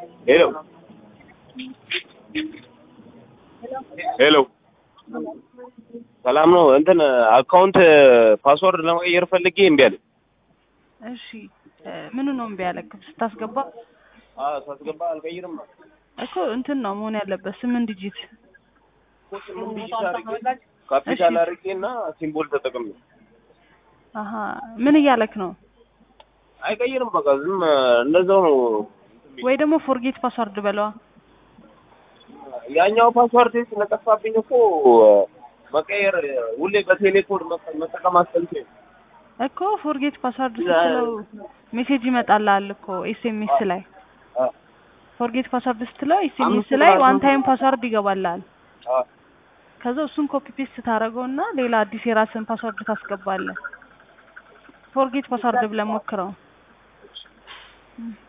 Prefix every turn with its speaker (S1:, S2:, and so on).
S1: ሄሎ ሄሎ ሰላም ነው። እንትን አካውንት ፓስወርድ ለመቀየር ፈልጌ እምቢ አለኝ።
S2: እሺ ምኑ ነው እምቢ ያለክ? ስታስገባ
S1: አዎ ሳስገባ አልቀይርም ነው
S2: እኮ እንትን ነው መሆን ያለበት ስምንት ዲጂት።
S1: ካፒታል አድርጌ እና ሲምቦል ተጠቅሜ
S2: አሀ ምን እያለክ ነው?
S1: አይቀይርም። በቃ ዝም እንደዛው ነው።
S2: ወይ ደግሞ ፎርጌት ፓስወርድ በለዋ።
S1: ያኛው ፓስወርድ ስለጠፋብኝ እኮ መቀየር ሁሌ በቴሌኮድ መጠቀም አስጠልቶኝ ነው።
S2: እኮ ፎርጌት ፓስወርድ ስትለው ሜሴጅ ይመጣልሃል እኮ ኤስኤምኤስ ላይ
S1: አ
S2: ፎርጌት ፓስወርድ ስትለው ኤስኤምኤስ
S1: አምስት
S2: ላይ
S1: ቁጥር
S2: ዋን
S1: አምስት
S2: ታይም ፓስወርድ ይገባልሃል።
S1: አ
S2: ከዛ እሱን ኮፒ ፔስት ታደርገውና ሌላ አዲስ የራስን ፓስወርድ ታስገባለህ። ፎርጌት ፓስወርድ ብለህ ሞክረው።